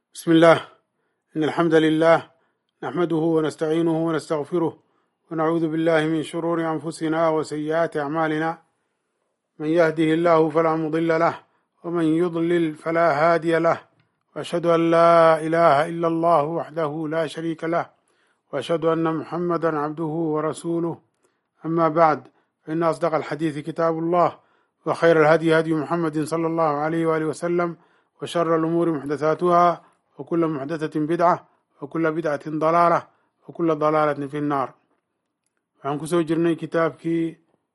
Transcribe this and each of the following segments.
بسم الله إن الحمد لله نحمده ونستعينه ونستغفره ونعوذ بالله من شرور أنفسنا وسيئات أعمالنا من يهده الله فلا مضل له ومن يضلل فلا هادي له وأشهد أن لا إله إلا الله وحده لا شريك له وأشهد أن محمدا عبده ورسوله أما بعد فإن أصدق الحديث كتاب الله وخير الهدي هدي محمد صلى الله عليه وآله وسلم وشر الأمور محدثاتها وكل محدثة بدعة وكل بدعة ضلالة وكل ضلالة في النار waxaan kusoo jirnay kitaabkii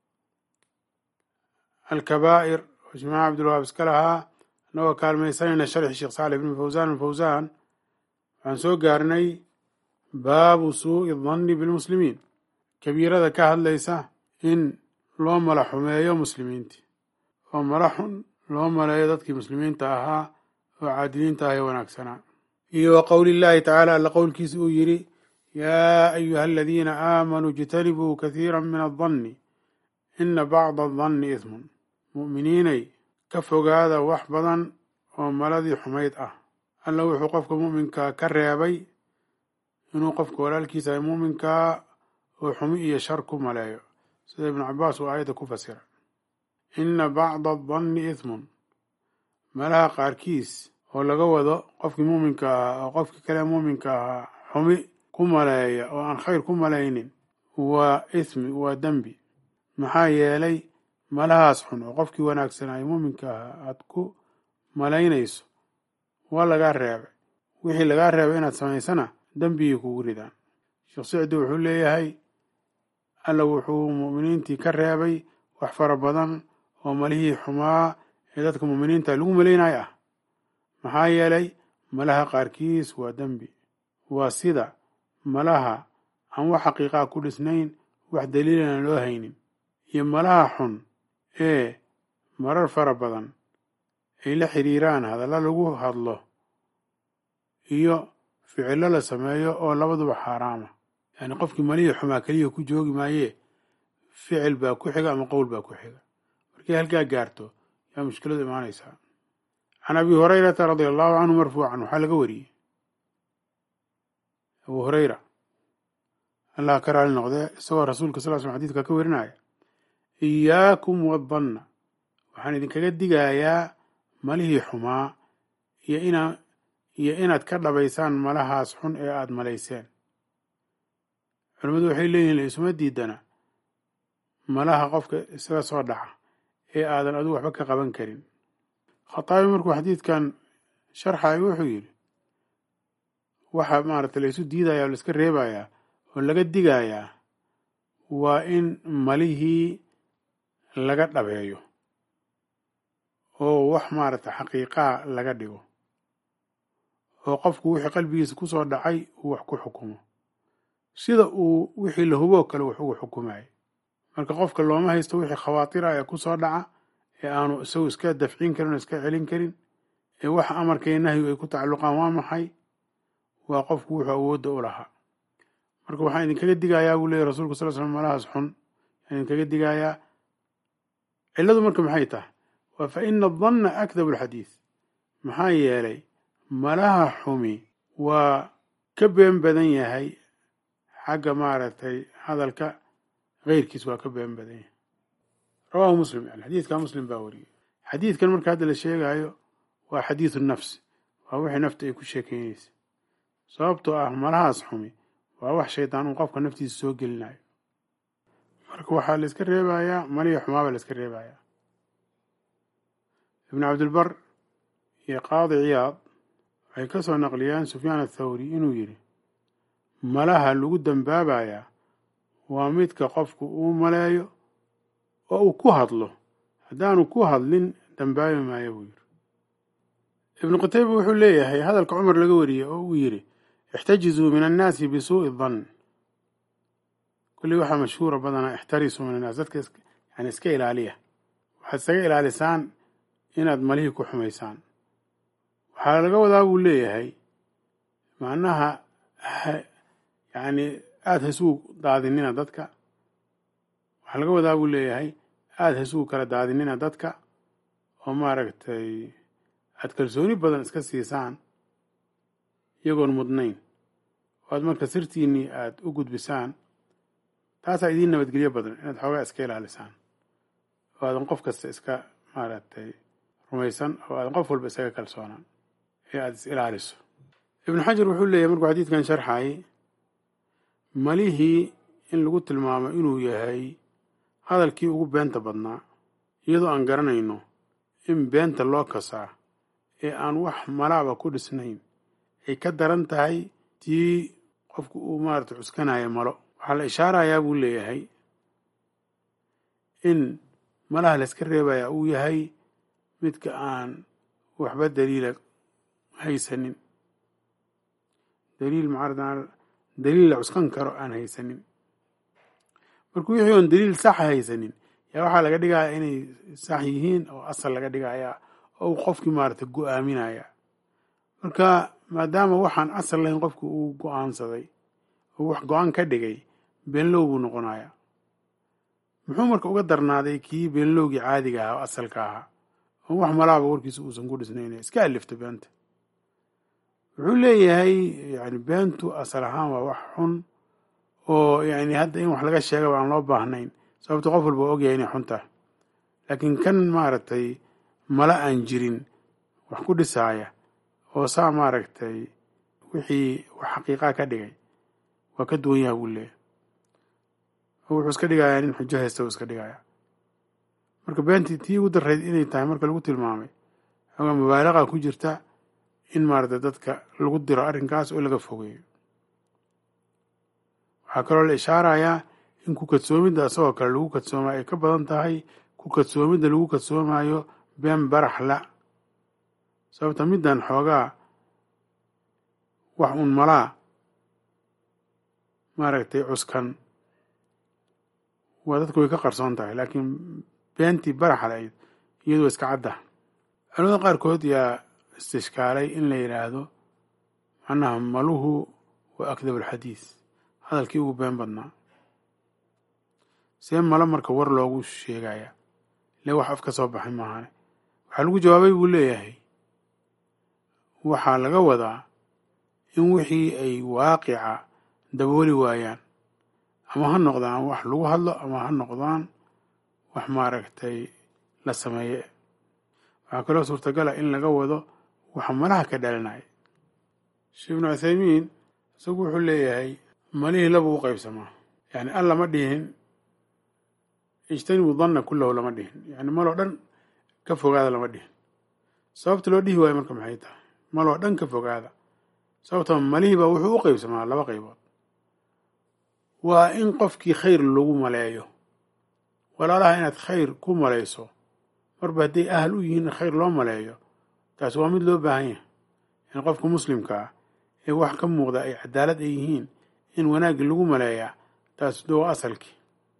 alkabaa'ir oo jimaaca cabdulwahaab iska lahaa annagoo kaalmaysanayna sharxi sheekh saalix ibn fawsaan alfawsaan waxaan soo gaarnay baabu suu'i danni bilmuslimiin kabiirada ka hadlaysa in loo mala xumeeyo muslimiintii oo mala xun loo maleeyo dadkii muslimiinta ahaa oo caadiliinta ah ee wanaagsanaa iyo wa qowli llaahi tacaala alla qowlkiisa uu yidhi yaa ayuha aladiina aamanuu ijtanibuu kathiira min addanni ina bacda adanni ismun mu'miniinay ka fogaada wax badan oo maladii xumayd ah alla wuxuu qofka mu'minkaa ka reebay inuu qofka walaalkiisa ay mu'minkaa oo xumi iyo shar ku maleeyo sida ibnu cabaas uu aayadda ku fasira ina bacda adanni ismun malaha qaarkiis oo laga wado qofkii muuminka ahaa oo qofkii kale muuminka ahaa xumi ku maleeya oo aan khayr ku malaynin waa ismi waa dembi maxaa yeelay malahaas xun oo qofkii wanaagsanaayo muuminka ahaa aad ku malaynayso waa lagaa reebay wixii lagaa reebay inaad samaysana dembigii kugu ridaan sheekh sicdi wuxuu leeyahay alla wuxuu mu'miniintii ka reebay wax fara badan oo malihii xumaa ee dadka mu'miniinta lagu malaynayo ah maxaa yeelay malaha qaarkiis waa dembi waa sida malaha aan wax xaqiiqaa ku dhisnayn wax daliilana loo haynin iyo malaha xun ee marar fara badan ay la xiriiraan hadalla lagu hadlo iyo ficillo la sameeyo oo labaduba xaaraama yacni qofkii malihii xumaa keliya ku joogi maayee ficil baa ku xiga ama qowl baa ku xiga markay halkaa gaarto yaa mushkiladu imaanaysaa can abi hurayrata radia allahu canhu marfuucan waxaa laga wariyey abu hurayra allah ka raali noqdee isagoo rasuulka sal slam xadidka ka warinaya iyaakum wadanna waxaan idinkaga digayaa malihii xumaa iyo inaa iyo inaad ka dhabaysaan malahaas xun ee aada malayseen culimmadu waxay leeyihin laisuma diidana malaha qofka isaga soo dhaca ee aadan adigu waxba ka qaban karin khataabi markuu xadiidkan sharxayo wuxuu yidhi waxa maaragtay laysu diidaya oo laiska reebayaa oo laga digayaa waa in malihii laga dhabeeyo oo wax maaragtay xaqiiqaa laga dhigo oo qofku wixii qalbigiisa ku soo dhacay uu wax ku xukumo sida uu wixii la huboo kale wax ugu xukumayo marka qofka looma haysto wixii khawaatira ee ku soo dhaca ee aanu isagu iska dafcin karin oo iska celin karin ee waxa amarkaiyo nahyigu ay ku tacalluqaan waa maxay waa qofku wuxuu awoodda u lahaa marka waxaan idinkaga digayaa buu leeyay rasulku sal slam malahaas xun waxaan idinkaga digayaa cilladu marka maxay tahay waa fa ina adanna akdabu alxadiid maxaa yeelay malaha xumi waa ka been badan yahay xagga maaragtay hadalka keyrkiis waa ka been badan yahay rawahu muslim yani xadiidka muslim baa wariyey xadiidkan marka hadda la sheegayo waa xadiidu nafsi waa wixii nafta ay ku sheekeynaysa sababtoo ah malahaas xumi waa wax shaydaan uu qofka naftiisa soo gelinayo marka waxaa la iska reebayaa malihii xumaa baa la iska reebayaa ibnu cabdilbar iyo qaadi ciyaad waxay ka soo naqliyeen sufyaan athawri inuu yidhi malaha lagu dambaabayaa waa midka qofku uu maleeyo oo uu ku hadlo haddaanu ku hadlin dambaabi maayo buu yidhi ibnu qutayba wuxuu leeyahay hadalka cumar laga wariyey oo uu yidhi ixtajizuu min annaasi bisuu'i dan kullii waxaa mashhuura badanaa ixtarisuu min annaas dadka yani iska ilaaliya waxaad isaga ilaalisaan inaad malihii ku xumaysaan waxaa laga wadaa buu leeyahay macnaha yani aada hasugu daadinina dadka waxaa laga wadaa buu leeyahay aada hasugu kala daadinina dadka oo maaragtay aad kalsooni badan iska siisaan iyagoon mudnayn oo aad marka sirtiinnii aada u gudbisaan taasaa idiin nabadgelyo badan inaad xoogaa iska ilaalisaan oo aadan qof kasta iska maaragtay rumaysan oo aadan qof walba isaga kalsoonaan ee aada is ilaaliso ibnu xajar wuxuu leeyahy markuu xadiidkan sharxayay malihii in lagu tilmaamo inuu yahay hadalkii ugu beenta badnaa iyadoo aan garanayno in beenta loo kasaa ee aan wax malaaba ku dhisnayn ay ka daran tahay tii qofku uu maarata cuskanaya malo waxaa la ishaarayaa buu leeyahay in malaha la iska reebaya uu yahay midka aan waxba daliila haysanin daliil macarad daliil la cuskan karo aan haysanin marka wixii oon daliil saxa haysanin yaa waxaa laga dhigaya inay sax yihiin oo asal laga dhigaya oo uu qofkii maarata go-aaminaya marka maadaama waxaan asal lahayn qofki uu go-aansaday oo wax go-aan ka dhigay beenlow buu noqonaya muxuu marka uga darnaaday kii beenlowgii caadiga ahaa oo asalka ahaa oo wax malaaba warkiisa uusan ku dhisnayn iska alifta beenta wuxuu leeyahay yani beentu asal ahaan waa wax xun oo yani hadda in wax laga sheegaba aan loo baahnayn sababto qof walba ogyahay inay xun tahay laakiin kan maaragtay mala aan jirin wax ku dhisaaya oo saa maaragtay wixii wax xaqiiqaa ka dhigay waa ka duwan yaha buu leeyahay oo wuxuu iska dhigayaa nin xujo haysta uu iska dhigaya marka beentii tii ugu darayd inay tahay marka lagu tilmaamay xoogaa mubaalaqa ku jirta in maarata dadka lagu diro arrinkaas oo laga fogeeyo waxaa kaloo la ishaarayaa in ku kadsoomidda isagoo kale lagu kadsoomayo ay ka badan tahay ku kadsoomidda lagu kadsoomayo been baraxla sababta middan xoogaa wax uun malaa maaragtay cuskan waa dadku way ka qarsoon tahay laakiin beentii baraxla ayd iyadoo iska cadda culamada qaarkood yaa istishkaalay in la yidhaahdo macnaha maluhu waa akdab alxadiis hadalkii ugu been badnaa see malo marka war loogu sheegaya le wax af ka soo baxay maahane waxaa lagu jawaabay buu leeyahay waxaa laga wadaa in wixii ay waaqica dabooli waayaan ama ha noqdaan wax lagu hadlo ama ha noqdaan wax maaragtay la sameeye waxaa kaloo suurtagala in laga wado waxa malaha ka dhalinaya sheekh ibnu cuthaymiin isagu wuxuu leeyahay malihii labuu u qaybsamaa yani an lama dhihin ijtanibu danna kullahu lama dhihin yani maloo dhan ka fogaada lama dhihin sababta loo dhihi waayo marka maxay tahay maloo dhan ka fogaada sababta malihii baa wuxuu u qaybsamaa laba qaybood waa in qofkii khayr lagu maleeyo walaalaha inaad khayr ku malayso marba hadday ahal u yihiin in khayr loo maleeyo taasi waa mid loo baahan yahay in qofka muslimka ah ee wax ka muuqda ay cadaalad ay yihiin in wanaaggii lagu maleeyaa taasi doo asalkii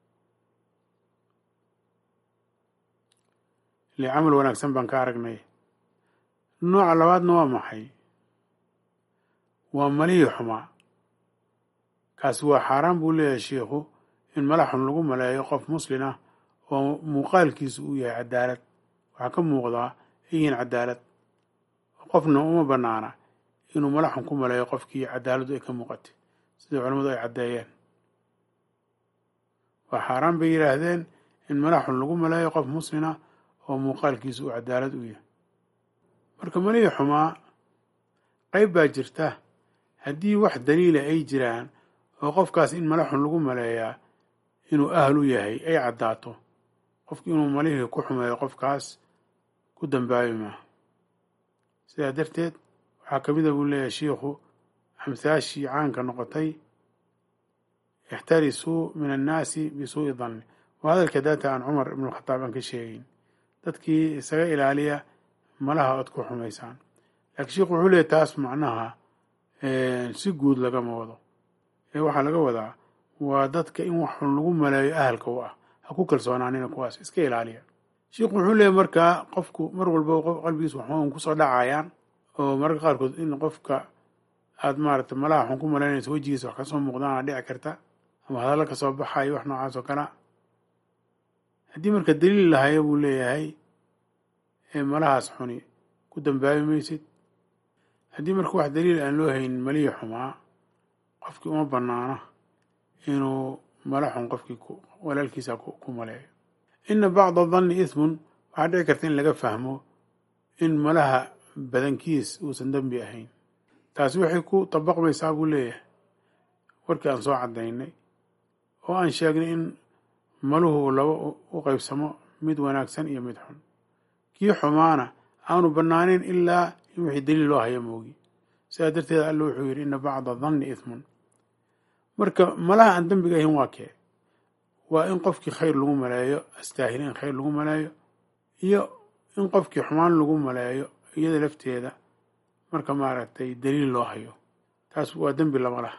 ile camal wanaagsan baan ka aragnay nooca labaadna waa maxay waa malihii xumaa kaasi waa xaaraan buu leeyahay sheikhu in mala xun lagu maleeyo qof muslin ah oo muuqaalkiisu uu yahay cadaalad waxaa ka muuqdaa yihiin cadaalad qofna uma banaana inuu mala xun ku maleeyo qofkii cadaaladdu ay ka muuqatay sida culamadu ay caddeeyeen waa xaaraan bay yidhaahdeen in mala xun lagu maleeyo qof muslina oo muuqaalkiisu uu cadaalad u yahay marka malihii xumaa qayb baa jirta haddii wax daliila ay jiraan oo qofkaas in mala xun lagu maleeyaa inuu ahal u yahay ay caddaato qofki inuu malihii ku xumeeyo qofkaas ku dambaabi maaha sidaa darteed waxaa ka mid a buu leeyahay shiikhu amhaashii caanka noqotay ixtarisuu min annaasi bisuu'i danni waa hadalka daata aan cumar ibnukhataab aan ka sheegayn dadkii isaga ilaaliya malaha ood ku xumaysaan laakiin sheikhu wuxuu leeyahy taas macnaha si guud lagama wado ee waxaa laga wadaa waa dadka in wax xun lagu maleeyo ahalka u ah ha ku kalsoonaanina kuwaas iska ilaaliya sheikhu wuxuu leeyahy markaa qofku mar walba qalbigiis waxun kusoo dhacayaan oo mararka qaarkood in qofka aad maaragtay malaha xun ku malaynayso wejigiisa wax kasoo muuqdaana dhici karta ama hadallo kasoo baxayo wax noocaas oo kalea haddii marka daliil lahayo buu leeyahay ee malahaas xuni ku dambaabi maysid haddii marka wax daliil aan loo haynin malihi xumaa qofkii uma banaano inuu mala xun qofkii walaalkiisa ku maleeyo ina bacda danni ismun waxaa dhici karta in laga fahmo in malaha badankiis uusan dembi ahayn taasi waxay ku dabaqmaysaa buu leeyahay warkii aan soo caddaynay oo aan sheegnay in maluhu laba u qaybsamo mid wanaagsan iyo mid xun kii xumaana aanu bannaanayn ilaa in wixii daliil loo haya moogi sidaa darteed alla wuxuu yidhi ina bacda danni ismun marka malaha aan dembiga ahayn waa kee waa in qofkii khayr lagu maleeyo astaahila in khayr lagu maleeyo iyo in qofkii xumaan lagu maleeyo iyada lafteeda marka maaragtay daliil loo hayo taas waa dembi lama laha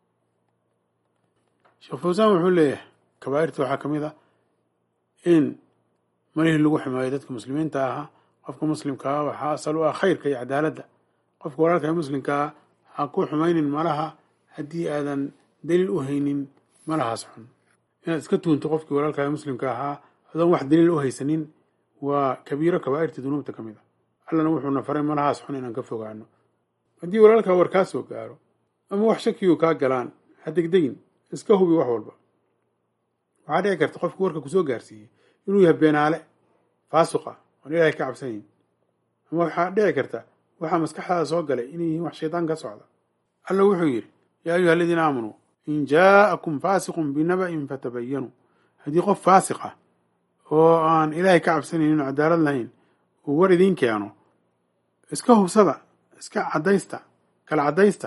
sheekh fawsaan wuxuu leeyahay kabaa'irta waxaa ka mid ah in malihii lagu xumeeyo dadka muslimiinta ahaa qofka muslimkaa waxaa asal u ah khayrka iyo cadaaladda qofka walaalka muslimkaa ha ku xumaynin malaha haddii aadan daliil u haynin malahaas xun inaad iska tuunto qofkii walaalkaa muslimka ahaa adoon wax daliil u haysanin waa kabiiro kabaa'irta dunuubta ka mid a allana wuxuuna faray malahaas xun inaan ka fogaano haddii walaalkaa war kaa soo gaaro ama wax shakiyu kaa galaan ha degdegin iska hubi wax walba waxaa dhici karta qofkii warka kusoo gaarsiiyey inuu yahay beenaale faasuqa oon ilaahay ka cabsanayn ama waxaa dhici karta waxaa maskaxdaada soo galay inay yihiin wax shaydaan ka socda alla wuxuu yidhi yaa ayuha aladiina aamanuu in jaa'akum faasiqun binaba'in fatabayanuu haddii qof faasiq ah oo aan ilaahay ka cabsanaynin oo cadaalad lahayn uu war idiin keeno iska hubsada iska caddaysta kala caddaysta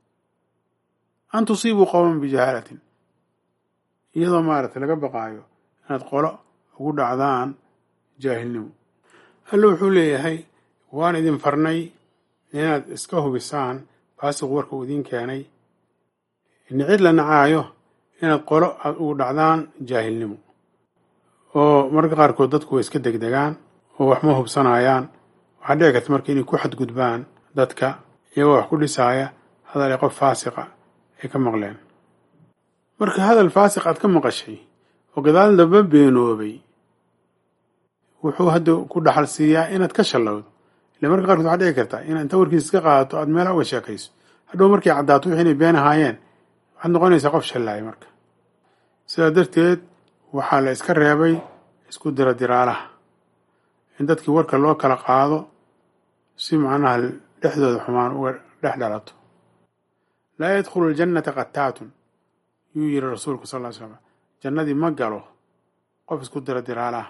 an tusiibuu qowman bijahaalatin iyadoo maaragtay laga baqaayo inaad qolo ugu dhacdaan jaahilnimo alla wuxuu leeyahay waan idin farnay inaad iska hubisaan faasiqu warka uu idiin keenay nicid la nacaayo inaad qolo aad ugu dhacdaan jaahilnimo oo mararka qaarkood dadku way iska degdegaan oo wax ma hubsanayaan waxaa dhici karta marka inay ku xadgudbaan dadka iyagoo wax ku dhisaaya hadal ay qof faasiqa ay ka maqleen marka hadal faasiq aad ka maqashay oo gadaal damba beenoobay wuxuu hadda ku dhaxal siiyaa inaad ka shallowdo ile marka qaarkood waxaa dhici karta inaad inta warkiisa iska qaadato aad meelaha uga sheekayso hadhow markay caddaato wixii inay been ahaayeen waxaad noqonaysaa qof shallaaya marka sidaa darteed waxaa la iska reebay isku dira diraalaha in dadkii warka loo kala qaado si macnaha dhexdooda xumaan uga dhex dhalato laa yadkhulu ljannata qataatun yuu yidhi rasuulku sal ly slam jannadii ma galo qof isku dira diraalaha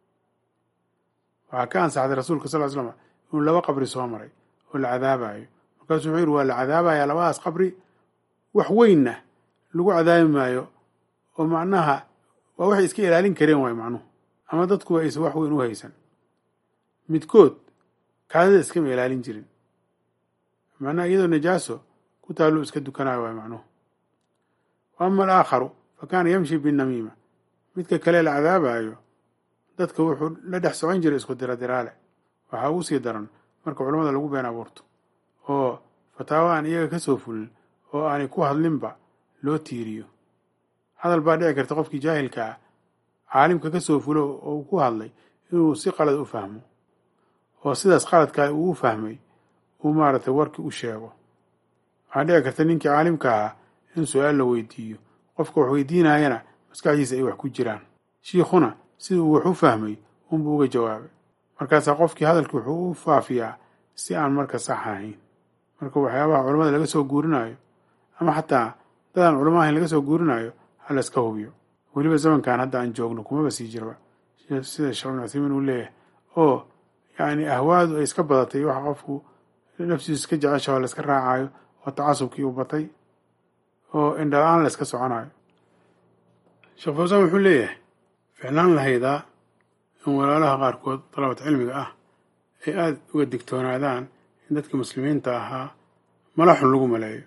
waxaa ka ansaxday rasuulka sal ly slam inuu laba qabri soo maray oo la cadaabayo markaasuu wuxuu yidhi waa la cadaabayaa labadaas qabri wax weynna lagu cadaabi maayo oo macnaha waa waxay iska ilaalin kareen waay macnuhu ama dadkuwa aysan wax weyn u haysan midkood kaadida iskama ilaalin jirin macnaha iyadoo najaaso ku taallu iska dukanayo waay macnuhu wa ama alaakharu fa kaana yamshi binamiima midka kale la cadaabayo dadka wuxuu la dhex socon jiray isku dira diraale waxaa ugu sii daran marka culamada lagu been abuurto oo fataawo aan iyaga ka soo fulin oo aanay ku hadlinba loo tiiriyo hadal baa dhici karta qofkii jaahilka ah caalimka ka soo fulo oo uu ku hadlay inuu si qalad u fahmo oo sidaas qaladkaa uu u fahmay uu maaragtay warkii u sheego waxaa dhici karta ninkii caalimka ahaa in su-aal la weydiiyo qofka wax weydiinayana maskaxdiisa ay wax ku jiraan shiikhuna sida uu wax u fahmay unbuu uga jawaabay markaasaa qofkii hadalkii wuxuu u faafiyaa si aan marka sax ahayn marka waxyaabaha culamada laga soo guurinayo ama xataa dadaan culamo ahayn laga soo guurinayo ha la iska hubiyo weliba zamankan hadda aan joogno kumaba sii jirba sida sheekh bin cuthaymiin uu leeyahay oo yacni ahwaadu ay iska badatay waxa qofku naftiisu iska jecesha oo la iska raacayo oo tacasubkii u batay oo indhala-aan la iska soconayo sheekh fawsaan wuxuu leeyahay ficlaan lahaydaa in walaalaha qaarkood dalabat cilmiga ah ay aada uga digtoonaadaan in dadka muslimiinta ahaa mala xun lagu maleeyo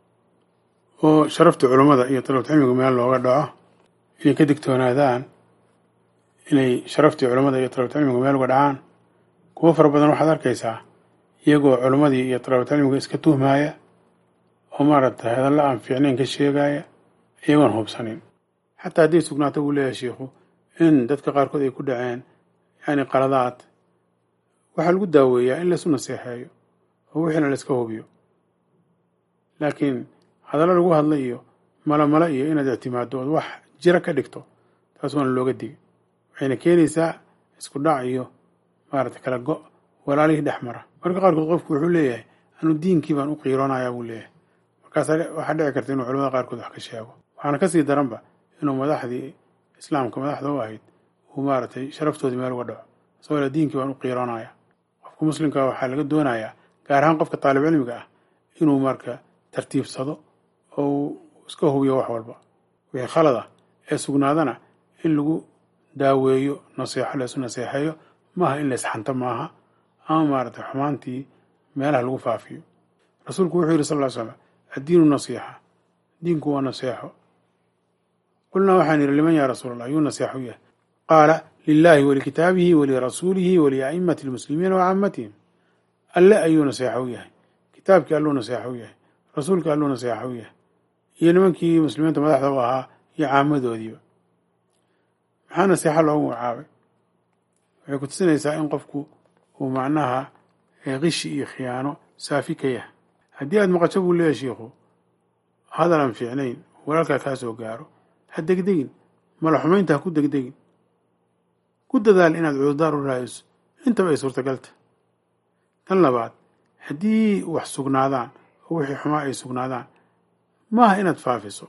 oo sharafta culummada iyo dalabat cilmiga meel looga dhaco inay ka digtoonaadaan inay sharaftii culummada iyo dalabat cilmiga meel uga dhacaan kuwo fara badan waxaad arkaysaa iyagoo culummadii iyo dalabat cilmiga iska tuhmaaya oo maaragtay hadalla aan fiicnayn ka sheegaya iyagoon hubsanin xataa hadday sugnaato buu leeyahay shiikhu in dadka qaarkood ay ku dhaceen yani qaladaad waxaa lagu daaweeyaa in laysu naseexeeyo oo oo wixiina la iska hubiyo laakiin hadallo lagu hadla iyo malamala iyo inaad ictimaaddo ood wax jira ka dhigto taas waana looga digay waxayna keenaysaa isku dhac iyo maarata kala go' walaalihii dhex mara marka qaarkood qofku wuxuu leeyahay anu diinkii baan u qiiroonayaa buu leeyahay markaas waxaa dhici karta inuu culamada qaarkood wax ka sheego waxaana kasii daranba inuu madaxdii islaamka madaxda u ahayd uu maaragtay sharaftoodii meel uga dhaco isagoo le diinkii baan u qiiroonaya qofka muslimka waxaa laga doonayaa gaar ahaan qofka taalib cilmiga ah inuu marka tartiibsado oo uu iska hubiyo wax walba wixii khalad ah ee sugnaadana in lagu daaweeyo naseexo laysu naseexeeyo maaha in laysxanto maaha ama maaragtay xumaantii meelaha lagu faafiyo rasuulku wuxuu yidhi sal ll ly slam addiinu nasiixa diinku waa naseexo qulnaa waxaan yidhi liman yaa rasuul allah yuu naseexo u yahay qaala lilaahi walikitaabihi walirasuulihi walia'imati lmuslimiina wa caamatihim alle ayuu naseexo u yahay kitaabkii alluu naseexo u yahay rasuulkii alluu naseexo u yahay iyo nimankii muslimiinta madaxda u ahaa iyo caamadoodiiba maxaa naseexo loogu magacaabay waxay ku tusinaysaa in qofku uu macnaha qishi iyo khiyaano saafi ka yahay haddii aada maqasho buu leeyahay shiikhu hadalan fiicnayn walaalkaa kaa soo gaaro ha degdegin mala xumaynta ha ku degdegin ku dadaal inaad cudurdaar u raadiso intaba ay suurtagalta tan labaad haddii wax sugnaadaan oo wixii xumaa ay sugnaadaan maaha inaad faafiso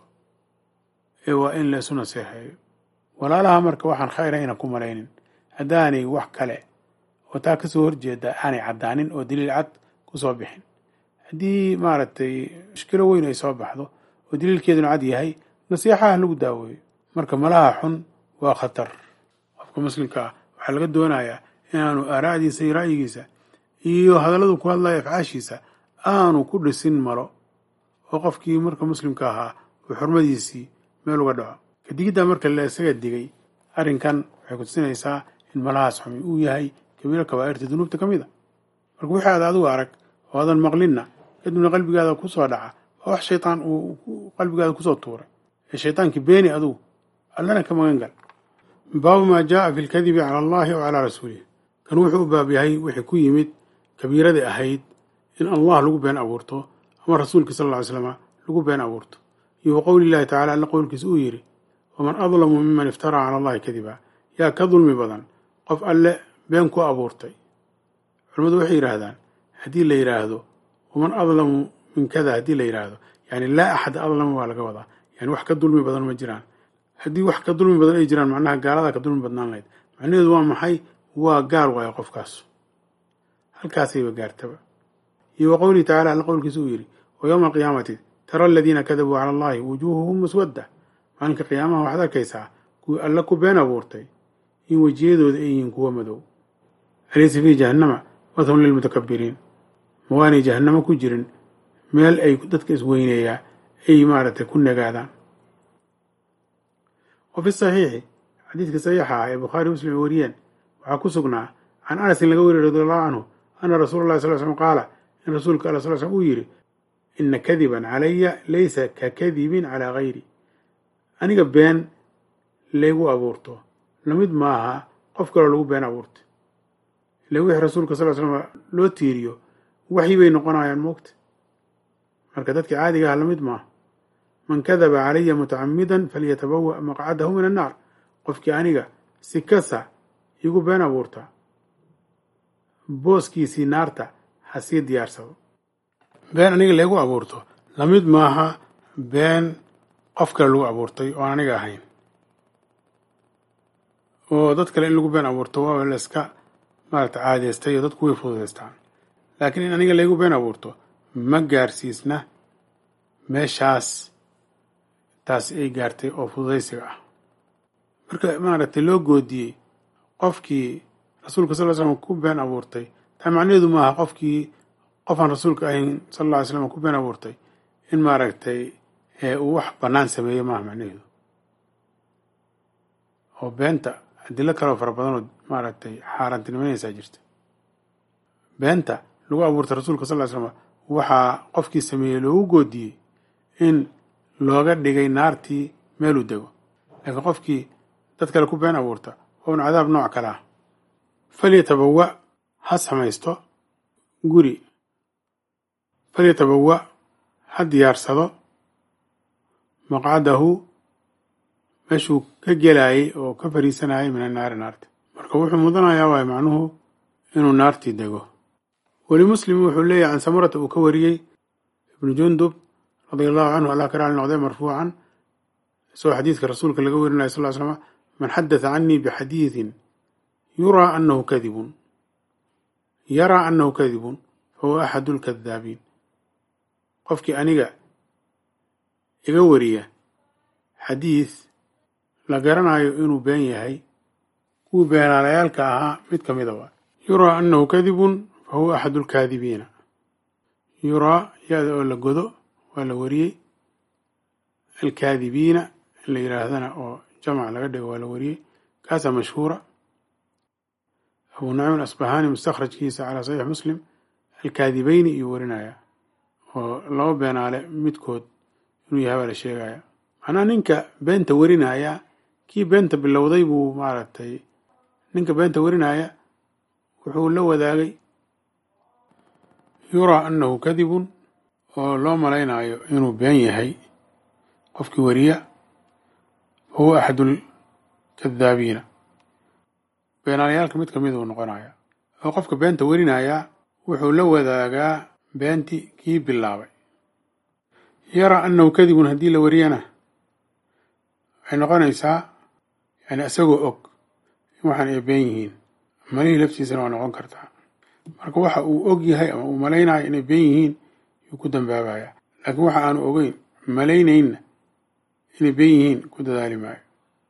ee waa in laysu naseexeeyo walaalaha marka waxaan khayra aynan ku malaynin haddaanay wax kale oo taa kasoo horjeeda aanay caddaanin oo daliil cad ku soo bixin haddii maaragtay mushkilo weyn ay soo baxdo oo daliilkeeduna cad yahay nasiixaha lagu daaweeyo marka malaha xun waa khatar qofka muslimka ah waxaa laga doonayaa inaanu aaraa'diisa iyo ra'yigiisa iyo hadalladu ku hadlaya afcaashiisa aanu ku dhisin malo oo qofkii marka muslimka ahaa uu xurmadiisii meel uga dhaco kadigiddaa marka la isaga digay arrinkan waxay ku tusinaysaa in malahaas xumi uu yahay kabiiro kabaa'irta dunuubta ka mid a marka wixii aad adigu arag oo adan maqlinna kadibna qalbigaada ku soo dhaca waa wax shaytaan uu qalbigaada kusoo tuuray ee shaytaankii beeni adugu allana ka magan gal baabu maa jaaa fi lkadibi cala allahi o calaa rasuulih kan wuxuu u baab yahay wixii ku yimid kabiiradii ahayd in allah lagu been abuurto ama rasuulkii sal lla ly slama lagu been abuurto iyo wa qowli llahi tacala alla qowlkiisa uu yidhi waman adlamu miman iftaraa cala allahi kadiba yaa ka dulmi badan qof alle been ku abuurtay culimmadu waxay yidhaahdaan haddii la yidhaahdo waman adlamu min kada haddii la yidhaahdo yani laa axada adlama waa laga wadaa yani wax ka dulmi badan ma jiraan haddii wax ka dulmi badan ay jiraan macnaha gaaladaa ka dulmi badnaan lahayd macnaheedu waa maxay waa gaar waayo qofkaas halkaasayba gaartaba iyo wa qowlihi tacala alla qowlkiisa uu yidhi wa yowma alqiyaamati tara aladiina kadabuu cala allahi wujuuhuhum muswadda maalinka qiyaamaha waxaad arkaysaa kuwii alla ku been abuurtay in wejiyadooda ay yihiin kuwa madow alaysa fii jahannama wathun lilmutakabiriin ma waanay jahannamo ku jirin meel ay dadka isweyneeyaa ay maaragtay ku nagaadaan wa fi saxiixi xadiidka saxiixa ah ee bukhaari muslim ay wariyeen waxaa ku sugnaa can anasin laga weriy radi allahu canhu ana rasuula allahi sal slm qaala in rasuulka alla sal slm uu yidhi ina kadiban calaya laysa ka kadibin calaa gayri aniga been laygu abuurto lamid maaha qof kaloo lagu been abuurtay ila wixii rasuulka sal slm loo tiiriyo waxyi bay noqonayaan moogta marka dadka caadiga ah lamid maaha man kadaba calaya mutacamidan falyatabawa maqcadahu min annaar qofkii aniga si kasa igu been abuurta booskiisii naarta ha sii diyaarsado been aniga laygu abuurto lamid maaha been qof kale lagu abuurtay oo aan aniga ahayn oo dad kale in lagu been abuurto waa la iska maarata caadeystay oo dadku way fududaystaan laakiin in aniga laygu been abuurto ma gaarsiisna meeshaas taas ay gaartay oo fududaysiga ah marka maaragtay loo goodiyey qofkii rasuulka sal ly slam ku been abuurtay taa macnaheedu maaha qofkii qofaan rasuulka ahayn sal alla ly slam ku been abuurtay in maaragtay uu wax bannaan sameeyo maaha macnaheedu oo beenta adilo kaleo fara badanoo maaragtay xaaraantinimanaysaa jirta beenta lagu abuurtay rasuulka sal ly slam waxaa qofkii sameeyey loogu goodiyey in looga dhigay naartii meeluu dego laakiin qofkii dad kale ku been abuurta waa un cadaab nooc kale ah falyatabawa ha samaysto guri falyatabawa ha diyaarsado maqcadahu meeshuu ka gelayay oo ka fariisanayay min annaari naarta marka wuxuu mudanayaa waay macnuhu inuu naartii dego weli muslim wuxuu leeyahy can samurata uu ka wariyey ibnu jundub radia allahu canhu allah ka raali noqday marfuucan isagoo xadiidka rasuulka laga werinaya sal ly slama man xadatha canii bixadiidin yuraa anahu kadibun yaraa anahu kadibun fahuwa axadu lkadaabiin qofkii aniga iga wariya xadiid la garanayo inuu been yahay kuwii beenaalayaalka ahaa mid ka mida waa yuraa anahu kadibun fahuwa axadu lkaadibiina yuraa ya-da oo la godo waa la wariyey alkaadibiina in la yidhaahdana oo jamc laga dhigo waa la wariyey kaasaa mashhuura abu nacim asbahani mustakhrajkiisa calaa saxiix muslim alkaadibeyni iyuu warinaya oo laba beenaale midkood inuu yahay baa la sheegaya macnaha ninka beenta warinaya kii beenta bilowday buu maaragtay ninka beenta warinaya wuxuu la wadaagay yuraa anahu kadibun oo loo malaynayo inuu been yahay qofkii wariya fahuwa axadu lkadaabiina beenaalayaalka mid kamid uu noqonaya oo qofka beenta warinaya wuxuu la wadaagaa beentii kii bilaabay yaraa anahu kadibun haddii la wariyana waxay noqonaysaa yani isagoo og in waxaan ay been yihiin malihii laftiisana waa noqon kartaa marka waxa uu og yahay ama uu malaynayo inay been yihiin yuu ku dambaabaya laakiin waxa aanu ogeyn malaynaynna inay been yihiin ku dadaali maayo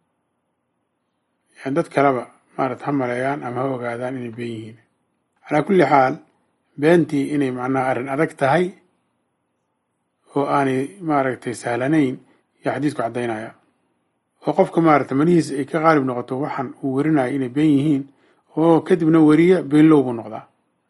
yani dad kaleba maarata ha maleeyaan ama ha ogaadaan inay been yihiin calaa kulli xaal beentii inay macnaha arrin adag tahay oo aanay maaragtay sahlanayn iyo xadiidku caddaynaya oo qofka maarata manihiisa ay ka qaalib noqoto waxaan uu warinayo inay been yihiin oo kadibna weriya beenlow buu noqdaa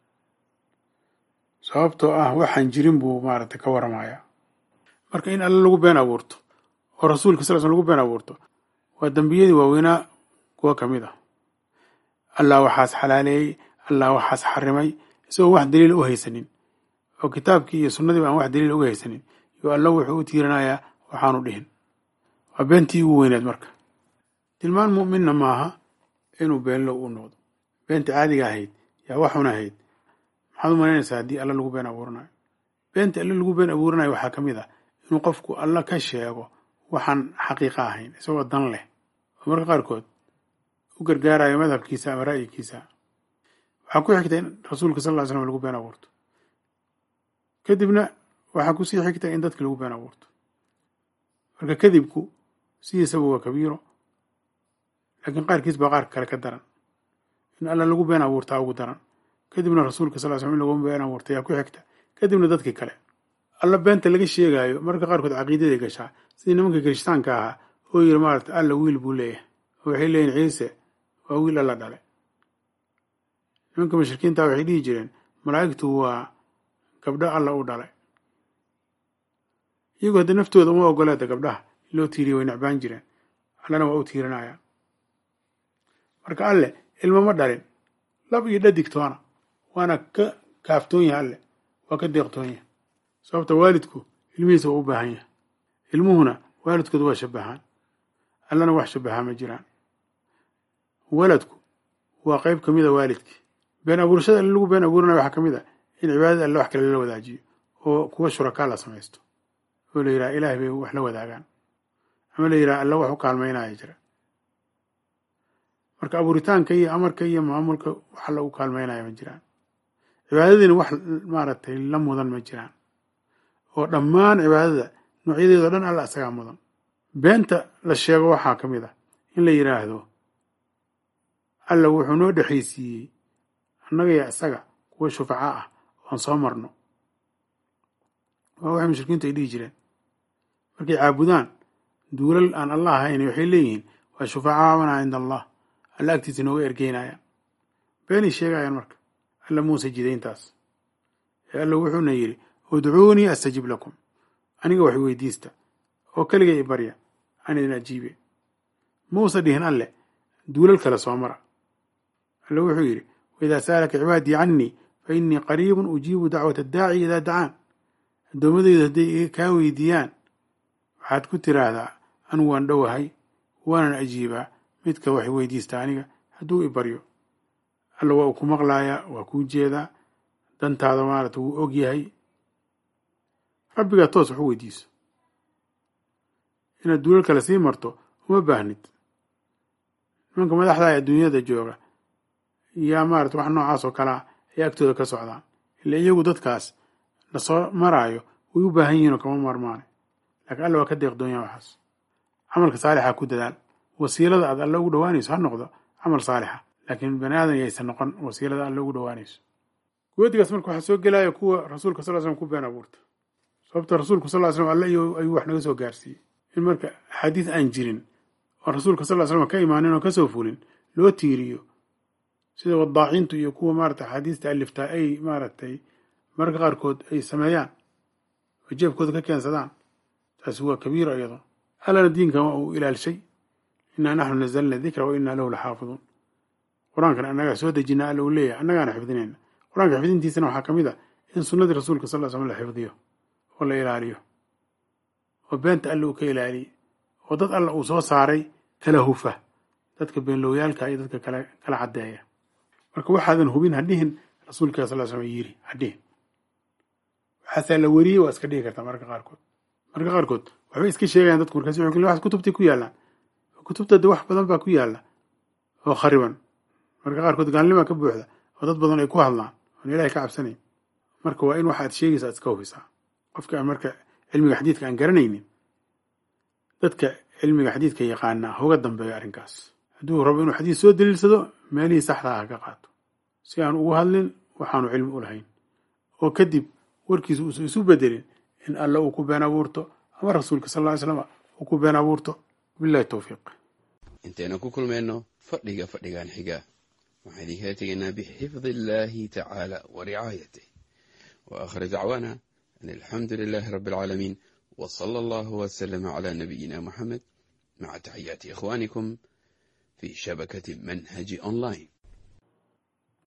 sababtoo ah waxaan jirin buu maaragtay ka waramaya marka in alle lagu been abuurto oo rasuulka sal sl lagu been abuurto waa dembiyadii waaweynaa kuwa ka mid ah allah waxaas xalaaleeyey allah waxaas xarimay isagoo wax daliila u haysanin oo kitaabkii iyo sunnadiiba aan wax daliila uga haysanin yo alla wuxuu u tiirinayaa waxaanu dhihin waa beentii ugu weyneed marka tilmaan mu'minna maaha inuu beenlow u noqdo beenta caadiga ahayd yaa waxuna ahayd maxaad u malaynaysaa haddii alla lagu been abuuranayo beenta alle lagu been abuuranayo waxaa ka mid ah inuu qofku alla ka sheego waxaan xaqiiqa ahayn isagoo dan leh oo marka qaarkood u gargaarayo madhabkiisa ama ra'yigiisa waxaa ku xigta in rasuulka sal ly slam lagu been abuurto kadibna waxaa kusii xigta in dadka lagu been abuurto marka kadibku sidiisaba waa kabiiro laakiin qaarkiis baa qaarka kale ka daran in alla lagu been abuurtaa ugu daran kadibna rasuulka sal slam in lagu been abuurta yaa ku xigta kadibna dadkii kale alla beenta laga sheegaayo marka qaarkood caqiidaday gashaa sidii nimanka kirishtaanka ahaa oo yiri maarata alla wiil buu leeyahay oo waxay leeyihin ciise waa wiil alla dhale nimanka mushrikiinta waxay dhihi jireen malaa'igtu waa gabdho alla u dhalay iyagoo hadda naftooda uma ogoleeda gabdhaha loo tiiriya way necbaan jireen allana waa u tiirinaya marka alle ilmo ma dhalin lab iyo dhadigtoona waana ka kaaftoon yahay alle waa ka deeqtoon yahay sababta waalidku ilmihiisa waa u baahan yahay ilmuhuna waalidkooda waa shabahaan allana wax shabahaa ma jiraan waladku waa qeyb ka mida waalidkii been abuurashada alle lagu been abuuranayo waxaa ka mid a in cibaadada alle wax kale lala wadaajiyo oo kuwa shurakaa la samaysto oo la yidhaha ilaahay bay wax la wadaagaan ama la yidhaha alla wax u kaalmaynaya jira marka abuuritaanka iyo amarka iyo maamulka wax alla u kaalmaynaya ma jiraan cibaadadiina wax maaragtay la mudan ma jiraan oo dhammaan cibaadada noocyadeedao dhan alla isagaa mudan beenta la sheego waxaa ka mid ah in la yidhaahdo alla wuxuu noo dhexaysiiyey annaga iyo isaga kuwa shufaca ah oan soo marno waa waxay mushrikiintu ay dhihi jireen markay caabudaan duulal aan allah ahayn waxay leeyihiin waa shufacaana cinda allah alla agtiisa nooga ergeynayaan beenay sheegayaan marka alla muuse jidayntaas ee alla wuxuuna yidhi udcuunii astajib lakum aniga wax weydiista oo keliga i barya aan idin ajiibe muusa dhihin alle duulal kale soo mara alle wuxuu yidhi waidaa sa'alaka cibaadii cannii fa innii qariibun ujiibu dacwata addaaci idaa dacaan addoommadaydu hadday kaa weydiiyaan waxaad ku tiraahdaa anigu waan dhowahay waanan ajiibaa midka wax weydiista aniga hadduu i baryo alla waa uu ku maqlaayaa waa kuu jeedaa dantaada maarata wuu og yahay rabbigaa toos wax u weydiiso inaad duulal kale sii marto uma baahnid nimanka madaxda ee adduunyada jooga yaa maarata wax noocaas oo kalea ay agtooda ka socdaan ila iyagu dadkaas na soo maraayo way u baahan yihiin oo kama marmaane laakiin alla waa ka deeqdoonyaa waxaas camalka saalixa ku dadaal wasiilada aad alle ugu dhowaanayso ha noqdo camal saalixa laakiin bani aadan yaysan noqon wasiilada alle ugu dhowaanayso goodigaas marka waxaa soo gelaya kuwa rasuulka sal slam ku been abuurta sababta rasuulku sal slam alle ayuu wax naga soo gaarsiiyey in marka axaadiis aan jirin oo rasuulka sal slam ka imaanin oo kasoo fulin loo tiiriyo sida wadaacintu iyo kuwa maarata axaadiista aliftaa ay maaragtay mararka qaarkood ay sameeyaan oo jeebkooda ka keensadaan taasi waa kabiira iyado allana diinkan waa uu ilaalshay innaa naxnu nazalna dikra wa innaa lahu laxaafiduun qur-aankan annagaa soo dejina alla uu leeyahay annagaana xifdinayna qur-aanka xifdintiisana waxaa ka mid a in sunnadii rasuulka sal l slam la xifdiyo oo la ilaaliyo oo beenta alla uu ka ilaaliyey oo dad alla uu soo saaray kala hufa dadka beenlowyaalka iyo dadka kala kala caddeeya marka waxaadan hubin hadhihin rasuulka sal slam yiri hadhihin waxaasaa la weriyey waa iska dhihi kartaa mararka qaarkood mararka qaarkood waxbay iska sheegayaan dadku markaas wuxuu wax kutubtay ku yaallaan kutubta de wax badan baa ku yaalla oo khariban mararka qaarkood gaalnimaa ka buuxda oo dad badan ay ku hadlaan oon ilahay ka cabsanayn marka waa in waxa ad sheegaysa ad iska hubisaa qofka aan marka cilmiga xadiidka aan garanaynin dadka cilmiga xadiidka yaqaanaa hoga dambeeyo arrinkaas hadduu rabo inuu xadiis soo daliilsado meelihii saxda ah ka qaato si aan ugu hadlin waxaanu cilmi u lahayn oo kadib warkiisa uusan isu bedelin in alla uu ku been abuurto ama rasuulka sal ly slama uu ku been abuurto bilahi towfiiq intaynu ku kulmayno fadhiga fadhigan xiga waxaan idinkala tegaynaa bixifdi illaahi tacaala wa ricaayatih wa aakhir dacwaana an alxamdu lilaahi rabbi alcaalamiin w sala allahu waslama cala nabiyina muxamed maca taxiyaati ikhwaanikum fi shabakati manhaji online